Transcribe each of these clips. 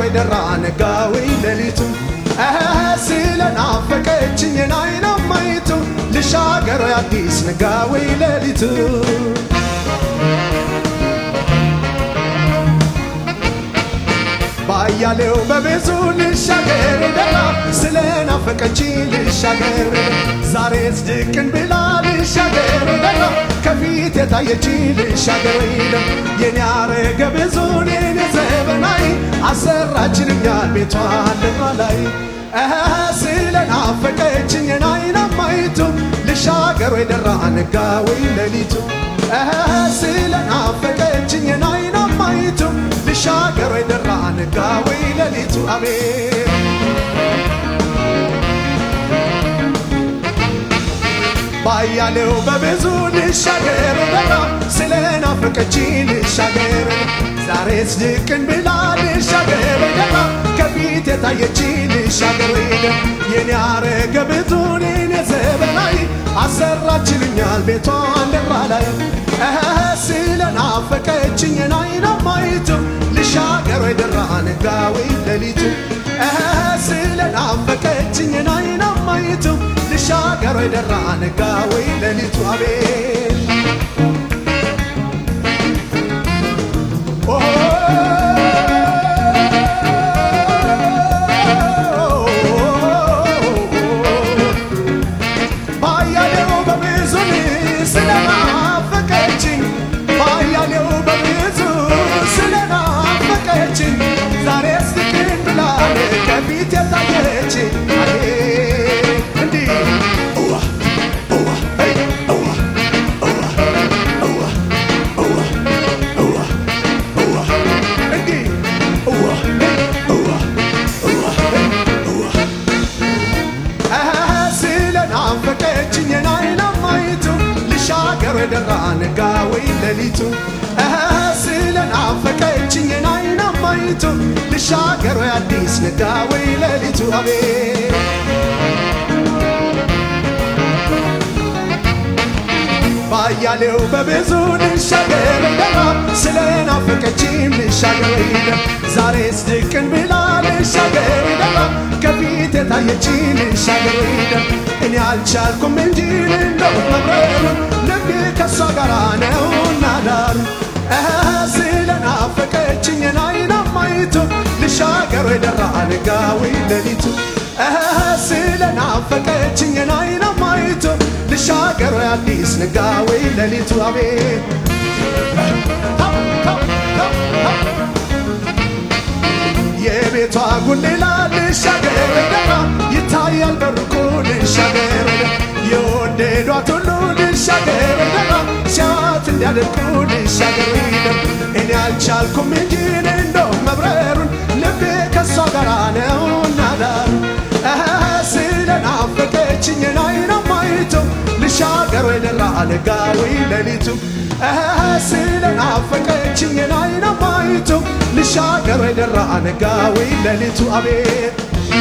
ደራ ነጋዊ ሌሊቱ ስለናፈቀችኝ ናይናማይቱ ልሻገር አዲስ ነጋዊ ሌሊቱ ባያሌው በብዙ ልሻገር ደራ ስለናፈቀችኝ ልሻገር ዛሬስ ድቅን ብላ ልሻገር ደራ ከፊት የታየች ልሻገር የኔ አረገ ብዙ የኔ ዘበናይ አሰራችልኛል ቤቷን ልማ ላይ ስለናፈቀችኝ ናይናማይቱ ልሻገር ወይ ደራ ነጋ ወይ ሌሊቱ ስለናፈቀችኝ ናይናማይቱ ልሻገር ወይ ደራ ነጋ ወይ ሌሊቱ አሜን ባያሌው በብዙ ልሻገር ደራ ስለናፈቀችኝ ልሻገር ዛሬስ ድቅን ብላ ልሻገር ደራ ከፊት የታየች ልሻገር የኔ አረገ ብዙን የኔ ዘበናይ አሰራችልኛል ቤቷን ደራ ላይ ስለናፈቀችኝ ናይናማይቱ ልሻገር ወይ ደራ ነጋ ወይ ሌሊቱ ስለናፈቀችኝ ናይናማይቱ ልሻገር ወይ ደራ ነጋ ወይ ሌሊቱ አቤት ባያሌው በብዙ ስለናፈቀችኝ ባያሌው በብዙ ስለናፈቀችኝ ዛሬስ ትክን ብላ ከፊት የታየች እንዲህ እዋ እዋ ሄይ እዋ እዋ እዋ እዋ እዋ እዋ እንዲህ እዋ ሄይ እዋ እዋ ሄይ እዋ ስለናፈቀችኝ ናይናማይቱ ልሻገር ደራ ነጋ ወይ ሌሊቱ ስለናፈቀችኝ ናይናማይቱ ልሻገር ወይ አዲስ ነጋ ወይ ሌሊቱ አቤት ባያሌው በብዙ ልሻገር ደራ ስለናፈቀችኝ ልሻገር ዛሬስ ድቅን ብላ ልሻገር ደራ ከፊት የታየች ልሻገር እኔ አልቻልኩም እንጂ እንደው መብረሩ ልቤ ከሷ ጋር ነውና ዳሩ ስለናፈቀችኝ ናይናማይቱ ልሻገር ደራ ነጋ ወይ ሌሊቱ ስለናፈቀችኝ ናይናማይቱ ልሻገር አዲስ ነጋ ወይ ሌሊቱ አቤት የቤቷ ጉሌላ ልሻገር ደራ ይታያል በሩቁ ልሻገር የወደዷት ሁሉ ልሻገር ደራ ሲያት እንዲያደርጉ ልሻገር እኔ አልቻልኩም እንጂ እንደው መብረሩን ልቤ ከሷ ጋር ነውና ዳሩ ስለናፈቀችኝ ናይናማይቱ ልሻገር ወይ ደራ ነጋ ወይ ሌሊቱ ስለናፈቀችኝ ናይናማይቱ ልሻገር ወይ ደራ ነጋ ወይ ሌሊቱ አቤት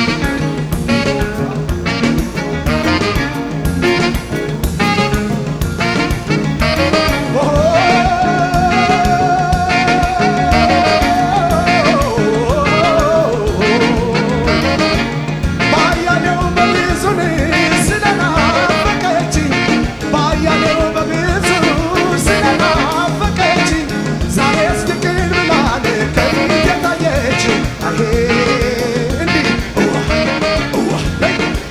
ባያሌው በብዙ ስለናፈቀችኝ ባያሌው በብዙ ስለናፈቀችኝ ዛሬስ ድቅን ብላን ከፊት የታየች አሄ እንዲህ እዋ እዋ ሄይ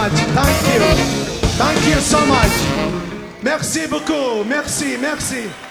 much. Thank you. Thank you so much. Merci beaucoup. Merci, merci.